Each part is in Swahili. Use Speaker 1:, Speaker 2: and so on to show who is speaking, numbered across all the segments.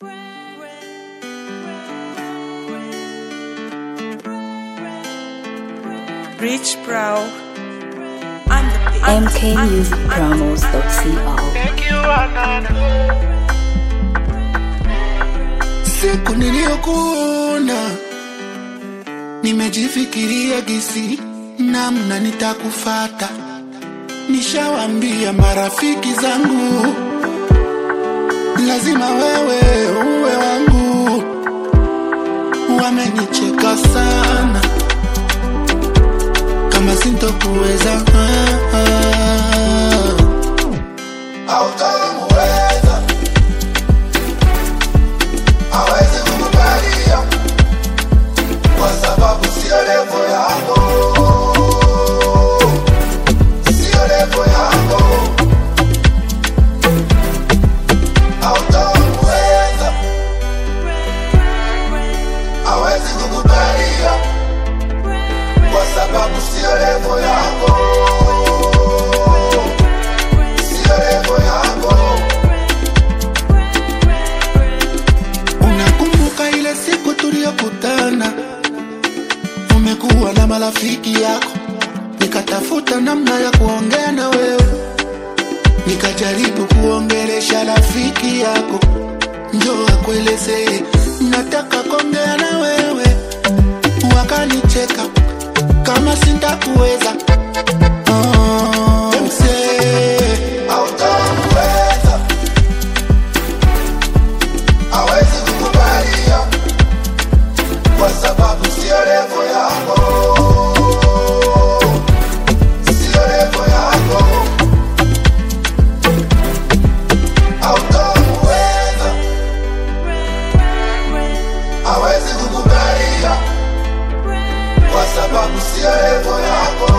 Speaker 1: Rich Bro. I'm the big- I'm-
Speaker 2: mkmusicpromos.co
Speaker 3: Siku niliyokuona nimejifikiria gisi namna nitakufata. Nishawambia marafiki zangu lazima wewe uwe wangu. Wamenicheka sana kama sintokuweza ah, ah. Hautamuweza hawezi kukubalia kwa sababu sio levo yako, sio levo yako. Hautamuweza, hawezi kukubalia kwa sababu sio levo yako, sio levo yako. Unakumbuka ile siku tuliyokutana, umekuwa na marafiki yako, nikatafuta namna ya kuongea na wewe, nikajaribu kuongelesha rafiki yako, njoo akuelezee nataka kuongea na wewe, wakanicheka kama sintakuweza. Oh, msee, hautamuweza hawezi kukubalia kwa sababu sio levo yako, sio levo yako. Hautamuweza, hawezi kukubalia kwa sababu sio levo yako,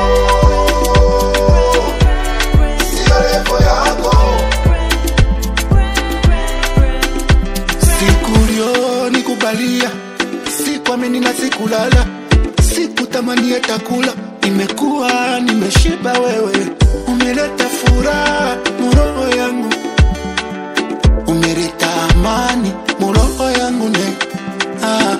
Speaker 3: sio levo yako. Siku ulionikubalia sikuamini na sikulala, sikutamani hata kula. Nimekuwa nimeshiba, wewe umeleta furaha muroho yangu, umeleta amani muroho yangu ne ah,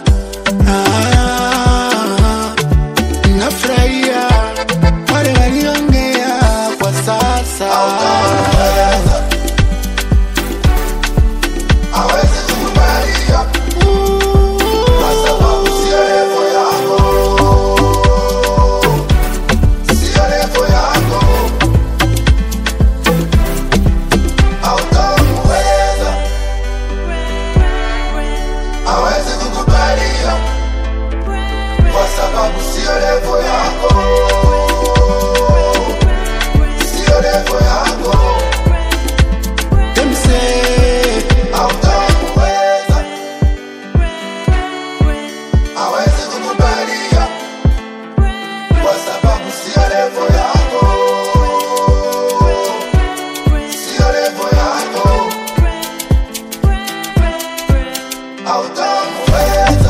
Speaker 3: ah, nafurahia wale waliongea kwa sasa hawezi kukubalia kwa sababu sio levo yako, sio levo yako. Hautamuweza, hawezi kukubalia kwa sababu sio levo yako, sio levo yako. Them say hautamuweza, hawezi kukubalia kwa sababu sio levo yako, sio levo yako. Hautamuweza.